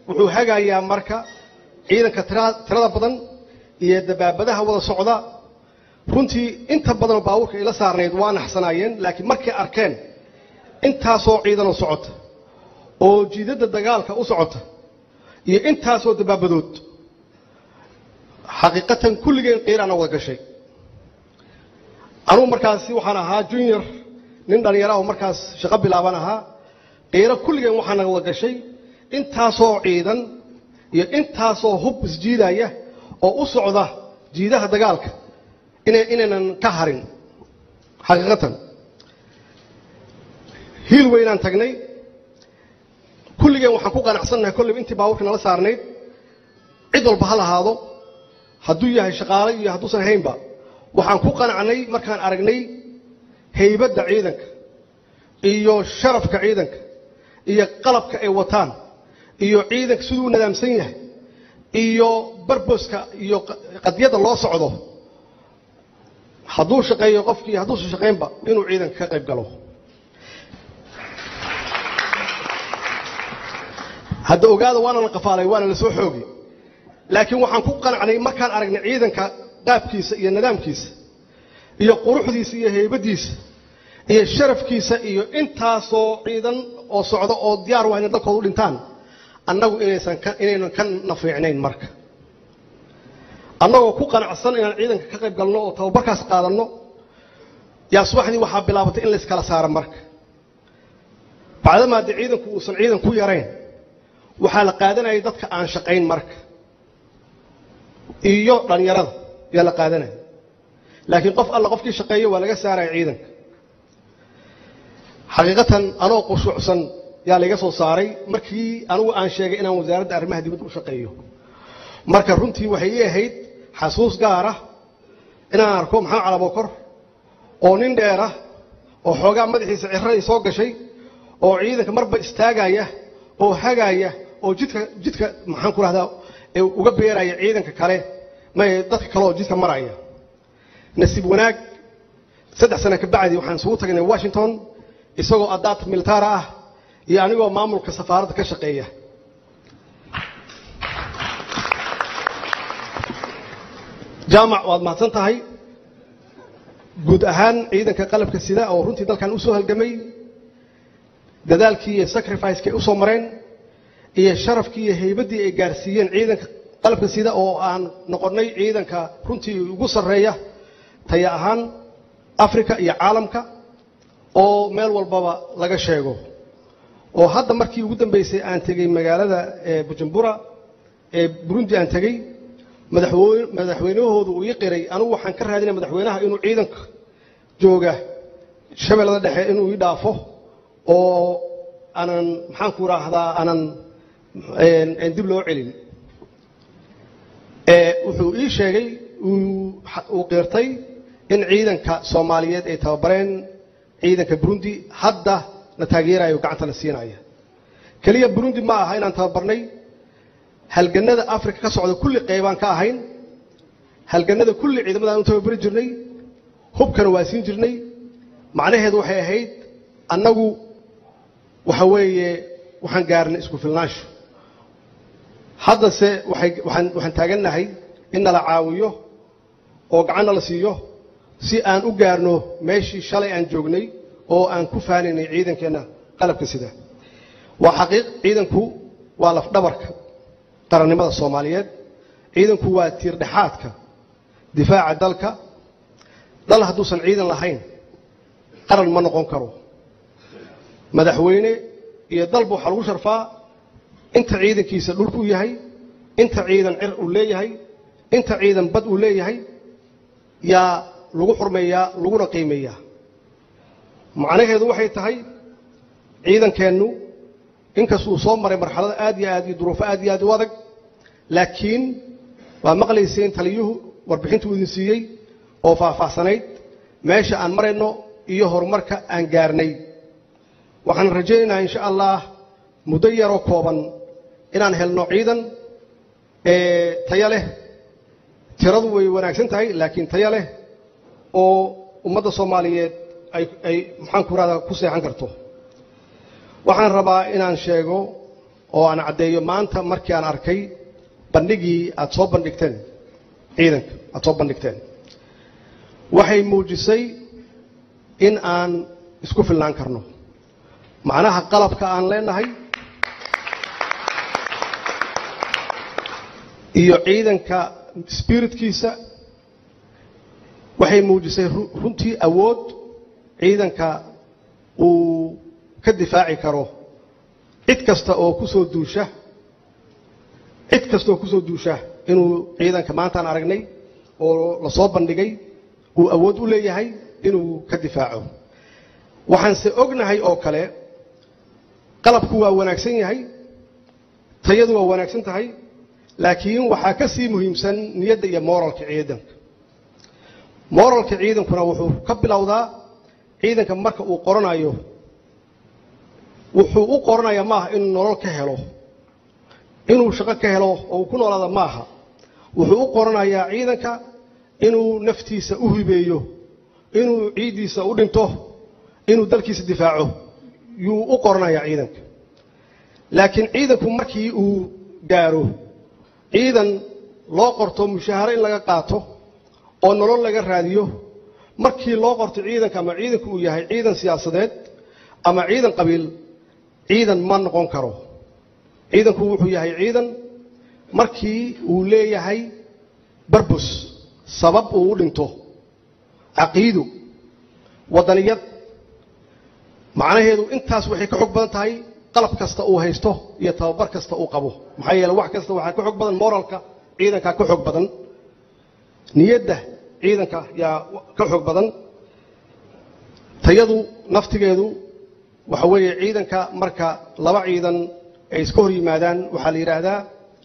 wuxuu hagayaa marka ciidanka tira- tirada badan iyo dabaabadaha wada socda runtii inta badan baabuurka ila saarnayd waa naxsanaayeen laakiin markay arkeen intaasoo ciidanoo socota oo jiidadda dagaalka u socota iyo intaasoo dabaabadood xaqiiqatan kulligeen qiiraana wada gashay anugu markaasi waxaan ahaa junior nin dhallinyaro ah oo markaas shaqo bilaaban ahaa qiiro kulligeen waxaa naga wada gashay intaasoo ciidan iyo intaasoo hub isjiidaya oo u socda jiidaha dagaalka ina inaynan ka harin xaqiiqatan hiil weynaan tagnay kulligeen waxaan ku qanacsannahay kolleyba intii baabuurka nala saarnayd cid walba ha lahaado hadduu yahay shaqaale iyo hadduusan ahaynba waxaan ku qanacnay markaan aragnay haybadda ciidanka iyo sharafka ciidanka iyo qalabka ay wataan iyo ciidanka siduu u nadaamsan yahay iyo barboska iyo qadiyadda loo socdo hadduu shaqeeyo qofkii hadduusan shaqaynba inuu ciidanka ka qayb galo hadda ogaada waana la qafaalay waana la soo xoogay laakiin waxaan ku qanacnay markaan aragnay ciidanka qaabkiisa iyo nidaamkiisa iyo quruxdiisa iyo heybadiisa iyo sharafkiisa iyo intaasoo ciidan oo socda oo diyaar waa inay dalkooda u dhintaan annagu inaysan ka inaynan ka nafiicnayn marka annagoo ku qanacsan inaan ciidanka ka qayb galno oo tababarkaas qaadanno yaa subaxdii waxaa bilaabatay in layskala saaro marka bacdamaa dee ciidanku uusan ciidan ku yarayn waxaa la qaadanayay dadka aan shaqayn marka iyo dhallinyarada yaa la qaadanaya laakiin qof alla qofkii shaqeeyo waa laga saaraya ciidanka xaqiiqatan anoo qushuucsan yaa layga soo saaray markii anigu aan sheegay inaan wasaaradda arrimaha dibadda u shaqeeyo marka runtii waxay ii ahayd xasuus gaar ah inaan arko maxamed calabokor oo nin dheer ah oo xoogaa madaxiisa cirradii soo gashay oo ciidanka marba istaagaya oo hagaaya oo jidka jidka maxaan ku rahdaa ee uga beeraya ciidanka kale may dadka kale oo jidka maraya nasiib wanaag saddex sano ka bacdi waxaan isugu tagnay washington isagoo adaat militaara ah iyo anigoo maamulka safaaradda ka shaqeeya jaamac waad mahadsan tahay guud ahaan ciidanka qalabka sida oo runtii dalkan u soo halgamay dadaalkii iyo sacrificekay u soo mareen iyo sharafkii iyo haybaddii ay gaarsiiyeen ciidanka qalabka sida oo aan noqonnay ciidanka runtii ugu sarreeya taya ahaan africa iyo caalamka oo meel walbaba laga sheego oo hadda markii ugu dambaysay aan tegey magaalada bujumbura ee burundi aan tegey madaxweyne madaxweynahoodu uu ii qiray anigu waxaan ka raadinaya madaxweynaha inuu ciidanka jooga shabeellada dhexe inuu ii dhaafo oo aanan maxaan ku raahdaa aanan dib loo celin wuxuu ii sheegay uu qirtay in ciidanka soomaaliyeed ay tababareen ciidanka burundi hadda la taageerayo gacanta la siinaya keliya burundi ma aha inaan tababarnay halganada africa ka socda kulli qaybaan ka ahayn halganada kulli ciidamadaan u tababari jirnay hubkana waa siin jirnay macnaheedu waxay ahayd annagu waxa weeye waxaan gaarnay isku filnaansho haddase waxay waxaan waxaan taagannahay in nala caawiyo oo gacanna la siiyo si aan u gaarno meeshii shalay aan joognay oo aan ku faanaynay ciidankeenna qalabka sida waa xaqiiq ciidanku waa lafdhabarka qarannimada soomaaliyeed ciidanku waa tiirdhexaadka difaaca dalka dal hadduusan ciidan lahayn qaran ma noqon karo madaxweyne iyo dalba waxaa lagu sharfaa inta ciidankiisa dhulku yahay inta ciidan cir uu leeyahay inta ciidan bad uu leeyahay yaa lagu xurmeeyaa laguna qiimeeyaa macnaheedu waxay tahay ciidankeennu inkastuu soo maray marxalada aad iyo aad iyo duruufo aad iyo aad u adag laakiin waa maqlayseen taliyuhu warbixintuu idin siiyey oo faahfaahsanayd meesha aan marayno iyo horumarka aan gaarnay waxaan rajaynaynaa insha allah muddo yaroo kooban inaan helno ciidan tayo leh tiradu way wanaagsan tahay laakiin tayo leh oo ummadda soomaaliyeed ay ay maxaan ku rahdaa ku seexan karto waxaan rabaa inaan sheego oo aan caddeeyo maanta markii aan arkay bandhigii aad soo bandhigteen ciidanka aad soo bandhigteen waxay muujisay in aan isku filnaan karno macnaha qalabka aan leenahay iyo ciidanka spiritkiisa waxay muujisay runtii awood ciidanka uu ka difaaci karo cid kasta oo ku soo duusha cid kasta oo ku soo duusha inuu ciidanka maantaan aragnay oo la soo bandhigay uu awood u leeyahay inuu ka difaaco waxaanse ognahay oo kale qalabku waa wanaagsan yahay tayadu waa wanaagsan tahay laakiin waxaa ka sii muhiimsan niyadda iyo moralka ciidanka moralka ciidankuna wuxuu ka bilowdaa ciidanka marka uu qoranayo wuxuu u qoranayaa maaha inuu nolol ka helo inuu shaqo ka helo oo uu ku noolaada maaha wuxuu u qoranayaa ciidanka inuu naftiisa u hibeeyo inuu ciiddiisa u dhinto inuu dalkiisa difaaco yuu u qoranayaa ciidanka laakiin ciidanku markii uu gaaro ciidan loo qorto mushaaharo in laga qaato oo nolol laga raadiyo markii loo qorto ciidanka ama ciidanku uu yahay ciidan siyaasadeed ama ciidan qabiil ciidan ma noqon karo ciidanku wuxuu yahay ciidan markii uu leeyahay barbus sabab uu u dhinto caqiido waddaniyad macnaheedu intaas waxay ka xog badan tahay qalab kasta uu haysto iyo tababar kasta uu qabo maxaa yeele wax kasta waxaa ka xog badan moralka ciidanka ka xog badan niyadda ciidanka yaa ka xog badan tayadu naftigeedu waxa weeye ciidanka marka laba ciidan ay iska hor yimaadaan waxaa la yidhaahdaa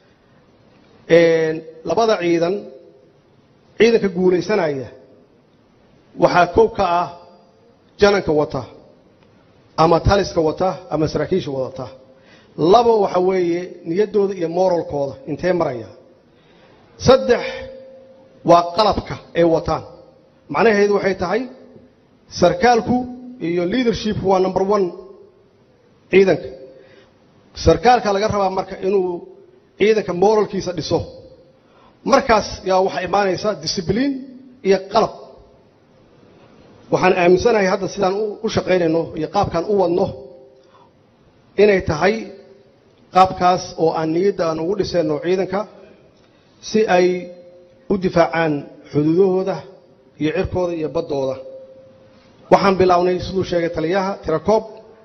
labada ciidan ciidanka guulaysanaya waxaa kow ka ah jananka wata ama taliska wata ama saraakiisha wadata laba waxa weeye niyaddooda iyo moralkooda intee maraya saddex waa qalabka ay wataan macnaheedu waxay tahay sarkaalku iyo leadershipku waa number one ciidanka sarkaalka laga rabaa marka inuu ciidanka moralkiisa dhiso markaas yaa waxaa imaanaysa discibliin iyo qalab waxaan aaminsanahay hadda sidaan u shaqaynayno iyo qaabkaan u wadno inay tahay qaabkaas oo aan niyadda aan ugu dhisayno ciidanka si ay u difaacaan xuduudahooda iyo cirkooda iyo baddooda waxaan bilownay siduu sheegay taliyaha tirakoob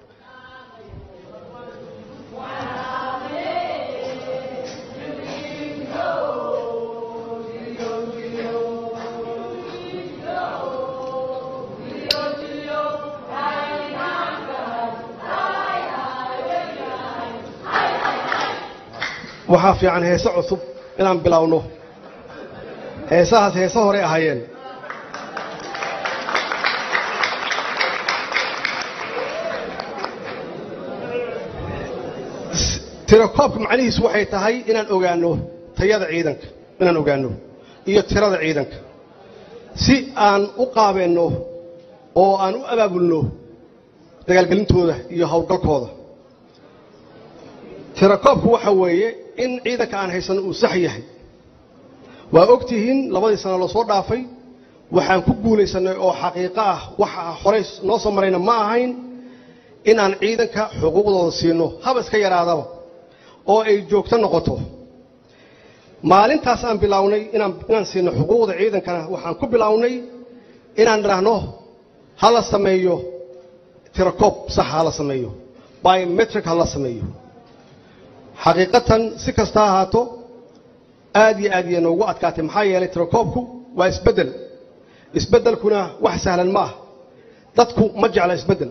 waxaa fiican heese cusub inaan bilowno heesahaas heese horey ahaayeen tirakoobka macnihiisu waxay tahay inaan ogaanno tayada ciidanka inaan ogaanno iyo tirada ciidanka si aan u qaabeenno oo aan u abaabulno dagaalgelintooda iyo howlgalkooda tirakoobku waxa weeye in ciidanka aan haysanno uu sax yahay waa og tihiin labadii sano la soo dhaafay waxaan ku guulaysannay oo xaqiiqo ah waxa horey noo soo marayna ma ahayn inaan ciidanka xuquuqdooda siino haba iska yaraadaba oo ay joogto noqoto maalintaas aan bilownay inaan inaan siino xuquuqda ciidankana waxaan ku bilownay inaan idhaahno ha la sameeyo tirakoob sax ha la sameeyo biometric ha la sameeyo xaqiiqatan si kasta ha ahaato aad iyo aad iyo noogu adkaatay maxaa yeelay tirakoobku waa isbeddel isbeddelkuna wax sahlan ma ah dadku ma jecla isbeddel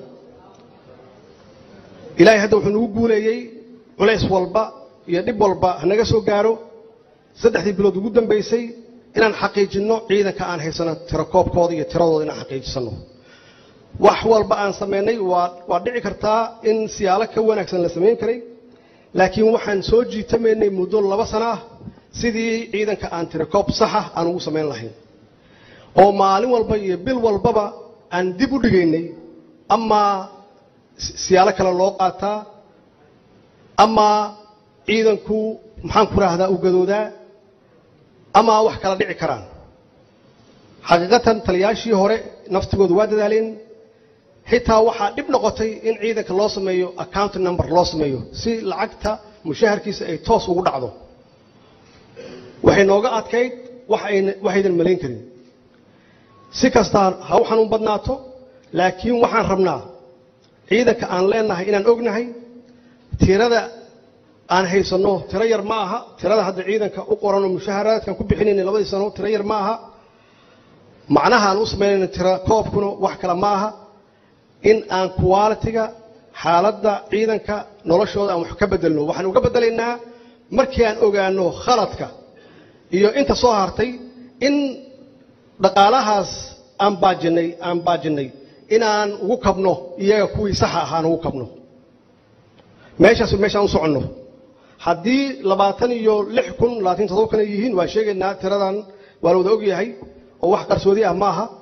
ilaahay hadda wuxuu nagu guuleeyey culays walba iyo dhib walba hanaga soo gaaro saddexdii bilood ugu dambaysay inaan xaqiijinno ciidanka aan haysano tirakoobkooda iyo tiradooda inaan xaqiijisanno wax walba aan samaynay waa waa dhici kartaa in siyaalo ka wanaagsan la samayn karay laakiin waxaan soo jiitamaynay muddo laba sano ah sidii ciidanka aan tirakoob saxa aan ugu samayn lahayn oo maalin walba iyo bil walbaba aan dib u dhigaynay amaa siyaalo kale loo qaataa amaa ciidanku maxaan ku raahdaa u gadoodaa ama wax kala dhici karaan xaqiiqatan taliyaashii hore naftigoodu waa dadaaleen xitaa waxaa dhib noqotay in ciidanka loo sameeyo account number loo sameeyo si lacagta mushaharkiisa ay toos ugu dhacdo waxay nooga adkayd waxaydan malayn karin si kastaa ha u xanuun badnaato laakiin waxaan rabnaa ciidanka aan leenahay inaan ognahay tirada aan haysanno tiro yar ma aha tirada hadda ciidanka u qoranoo mushaharaadkan ku bixinayna labadii sano tiro yar ma aha macnaha aan u samaynayna tiro koobkuna wax kale ma aha in aan qualitiga xaaladda ciidanka noloshooda aan wax ka bedelno waxaan uga bedelaynaa markii aan ogaano khaladka iyo inta soo hartay in dhaqaalahaas aan baajinay aan baajinnay inaan ugu kabno iyaga kuwii saxa ahaan ugu kabno meeshaas meeshaan u soconno haddii labaatan iyo lix kun labaatan toddoba kun ay yihiin waan sheegaynaa tiradan waa la wada ogyahay oo wax qarsoodi ah ma aha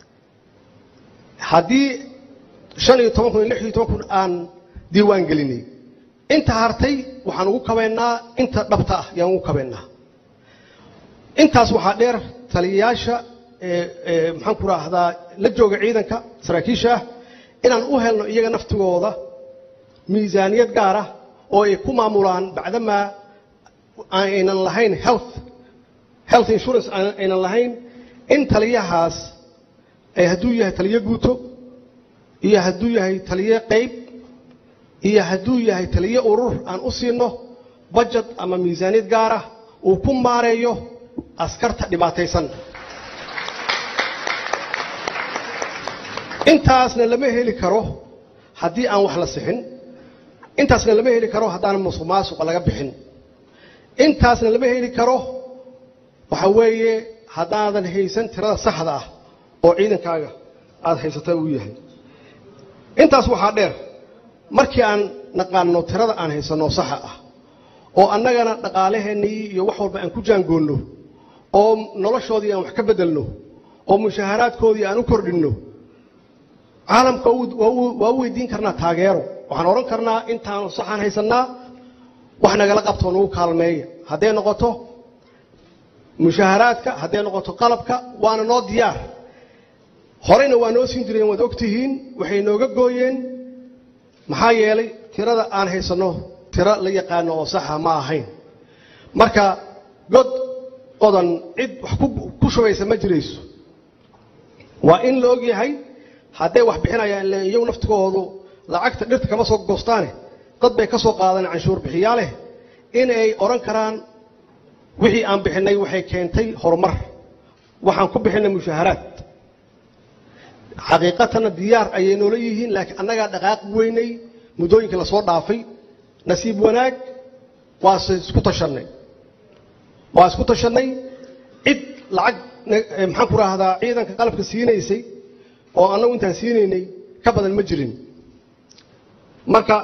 haddii shan iyo toban kun iyo lix iyo toban kun aan diiwaan gelinay inta hartay waxaan ugu kabaynaa inta dhabta ah yaan ugu kabaynaa intaas waxaa dheer taliyayaasha maxaan ku raahdaa la jooga ciidanka saraakiisha ah inaan u helno iyaga naftigooda miisaaniyad gaar ah oo ay ku maamulaan bacdamaa aynan lahayn health health insurance aynan lahayn in taliyahaas hadduu yahay taliyo guuto iyo hadduu yahay taliyo qayb iyo hadduu yahay taliyo urur aan u siino budget ama miisaaniyad gaar ah uu ku maareeyo askarta dhibaataysan intaasna lama heli karo haddii aan wax la sixin intaasna lama heli karo haddaan musuq maasuqa laga bixin intaasna lama heli karo waxa weeye haddaadan haysan tirada saxda ah oo ciidankaaga aada haysata uu yahay intaas waxaa dheer markii aan naqaano tirada aan haysanno saxa ah oo annagana dhaqaalaheennii iyo wax walba aan ku jaangoonno oo noloshoodii aan wax ka beddelno oo mushaharaadkoodii aan u kordhinno caalamka waa u weydiin karnaa taageero waxaan odhan karnaa intaan saxaan haysannaa wax nagala qabtoo nagu kaalmeeya hadday noqoto mushaharaadka hadday noqoto qalabka waana noo diyaar horeyna waa noo siin jireen waad ogtihiin waxay nooga gooyeen maxaa yeelay tirada aan haysanno tiro la yaqaano oo saxa ma ahayn marka god qodan cid wax ku shubaysa ma jirayso waa in la og yahay hadday wax bixinayaan ila iyagu naftigoodu lacagta dhirta kama soo goostaane dad bay ka soo qaadeen canshuur bixiyaaleh inay odhan karaan wixii aan bixinnay waxay keentay horumar waxaan ku bixinnay mushaharaad xaqiiqatanna diyaar ayay noola yihiin laakiin annagaa dhaqaaq weynay muddooyinkii lasoo dhaafay nasiib wanaag waase isku tashannay waa isku tashannay cid lacag maxaan ku raahdaa ciidanka qalabka siinaysay oo annagu intaan siinaynay ka badan ma jirin marka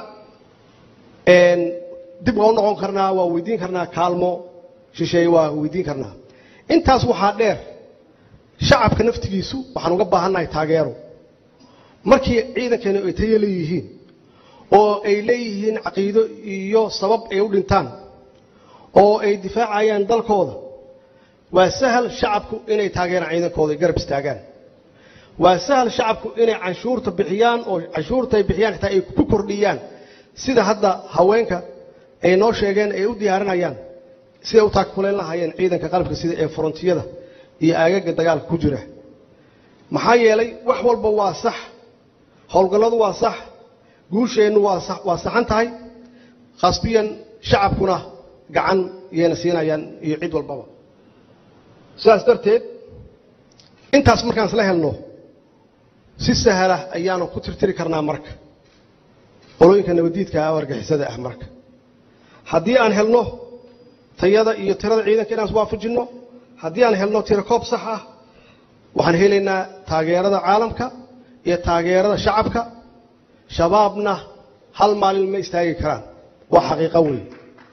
dib waa u noqon karnaa waa weydiin karnaa kaalmo shisheeye waa weydiin karnaa intaas waxaa dheer shacabka naftigiisu waxaan uga baahannahay taageero markii ciidankeenu ay tayo leeyihiin oo ay leeyihiin caqiido iyo sabab ay u dhintaan oo ay difaacayaan dalkooda waa sahal shacabku inay taageeraan ciidankooda ay garab istaagaan waa sahal shacabku inay canshuurta bixiyaan oo canshuurta ay bixiyaan xitaa ay ku kordhiyaan sida hadda haweenka ay noo sheegeen ay u diyaarinayaan siday u taagfuleen lahaayeen ciidanka qalabka sida ee forontiyada iyo aagaga dagaalka ku jira maxaa yeelay wax walba waa sax howlgalladu waa sax guusheennu waa saxan tahay khasbiyan shacabkuna gacan yayna siinayaan iyo cid walbaba sidaas darteed intaas markaan isla helno si sahla ayaanu ku tirtiri karnaa marka qolooyinka nabadiidka ah oo argixisada ah marka haddii aan helno tayada iyo tirada ciidanka inaan iswaafajinno haddii aan helno tiro koob sax ah waxaan helaynaa taageerada caalamka iyo taageerada shacabka shabaabna hal maalin ma istaagi karaan waa xaqiiqo weyn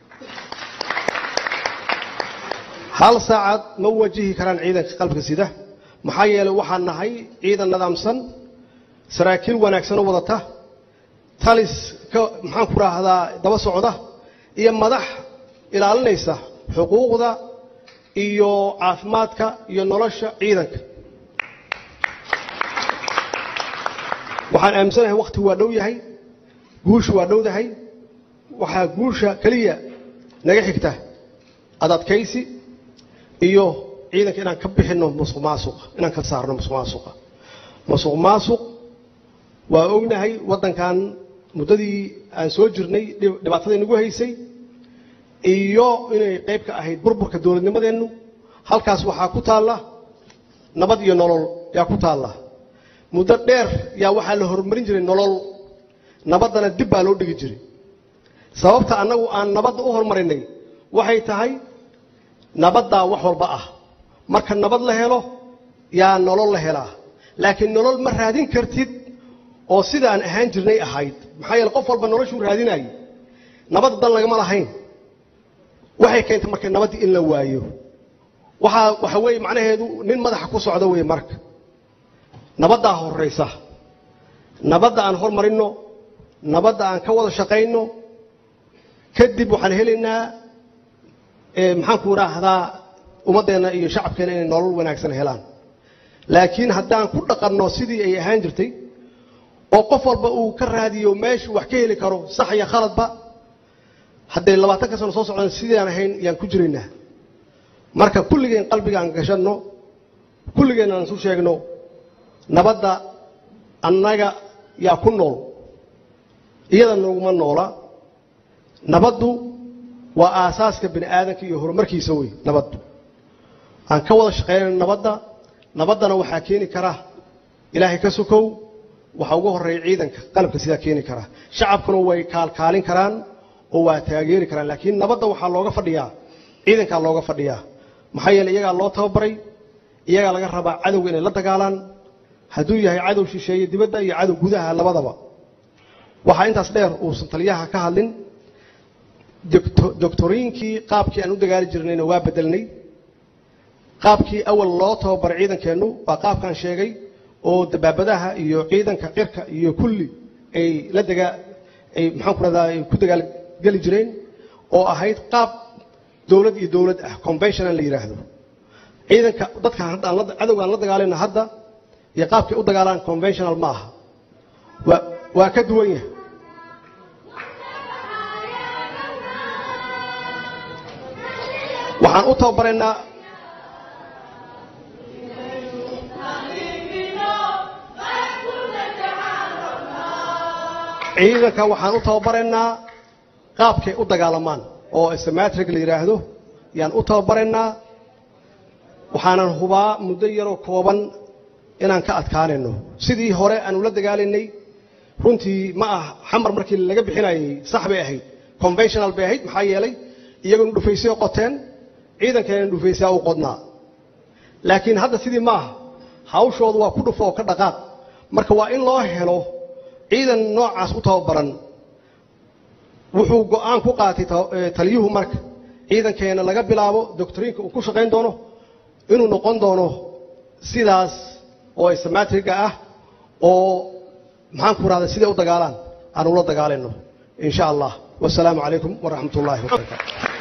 hal saacad ma wajihi karaan ciidanka qalbka sida maxaa yeelay waxaan nahay ciidan nidaamsan saraakiil wanaagsan oo wadata talis ka maxaan ku raahdaa daba socda iyo madax ilaalinaysa xuquuqda iyo caafimaadka iyo nolosha ciidanka waxaan aaminsanahay wakhti waa dhow yahay guushu waa dhowdahay waxaa guusha keliya naga xigta adadkaysi iyo ciidanka inaan ka bixinno musuq maasuqa inaan ka saarno musuq maasuqa musuq maasuq waa ognahay waddankan muddadii aan soo jirnay dhibaatadii nagu haysay iyo inay qayb ka ahayd burburka dowladnimadeennu halkaas waxaa ku taalla nabad iyo nolol yaa ku taalla muddo dheer yaa waxaa la horumarin jiray nolol nabaddana dib baa loo dhigi jiray sababta annagu aan nabadda u horumarinay waxay tahay nabaddaa wax walba ah marka nabad la helo yaa nolol la helaa laakiin nolol ma raadin kartid oo sidaan ahaan jirnay ahayd maxaa yeele qof walba noloshuu raadinayay nabadda dan lagama lahayn waxay keentay marka nabaddii in la waayo waxaa waxa weeye macnaheedu nin madaxa ku socda weeye marka nabaddaa horraysa nabadda aan hormarinno nabadda aan ka wada shaqayno kadib waxaan helaynaa maxaanku idhaahdaa ummaddeenna iyo shacabkeenna inay nolol wanaagsan helaan laakiin haddaan ku dhaqanno sidii ay ahaan jirtay oo qof walba uu ka raadiyo meeshuu wax ka heli karo sax iyo khaladba hadday labaatanka sano soo socdaan sidaan ahayn yaan ku jiraynaa marka kulligeen qalbiga aan gashanno kulligeen aan isu sheegno nabadda annaga yaa ku nool iyada naguma noola nabaddu waa aasaaska bini aadanka iyo horumarkiisa wey nabaddu aan ka wada shaqaynayno nabadda nabaddana waxaa keeni kara ilaahay ka sokow waxaa ugu horreeya ciidanka qalabka sidaa keeni kara shacabkuna way kaalkaalin karaan oo waa taageeri karaan laakiin nabadda waxaa looga fadhiyaa ciidankaa looga fadhiyaa maxaa yeele iyagaa loo tababaray iyagaa laga rabaa cadowga inay la dagaalaan hadduu yahay cadow shisheeye dibadda iyo cadow gudaha labadaba waxaa intaas dheer uusan taliyaha ka hadlin doctoriinkii qaabkii aan u dagaali jirnayna waa bedelnay qaabkii awal loo tababaray ciidankeennu waa qaabkaan sheegay oo dabaabadaha iyo ciidanka cirka iyo kulli ay la dagaa ay maxaan ku rahdaa ay ku dagaalgeli jireen oo ahayd qaab dowlad iyo dowlad ah conventional la yidhaahdo ciidanka dadka cadowga aan la dagaalayna hadda iyo qaabkay u dagaalaan conventional ma aha waa waa ka duwan yahay waxaan u tababaraynaa ciidanka waxaan u tababaraynaa qaabkay u dagaalamaan oo smatrig la yidhaahdo yaan u tababaraynaa waxaanan hubaa muddo yaroo kooban inaan ka adkaanayno sidii hore aan ula dagaalaynay runtii ma ah xamar markii laga bixinayay sax bay ahayd conventional bay ahayd maxaa yeelay iyaguna dhufaysay qoteen ciidankeena dhufaysaa u qodnaa laakiin hadda sidii ma aha hawshoodu waa ku dhufo oo ka dhaqaaq marka waa in loo helo ciidan noocaas u tababaran wuxuu go'aan ku qaatay taliyuhu marka ciidankeena laga bilaabo doctoriinka uu ku shaqayn doono inuu noqon doono sidaas oo ismatriga ah oo maxaan ku rahda siday u dagaalaan aan ula dagaalayno in sha allah wasalaamu calaykum waraxmat ullahi wabarakaatu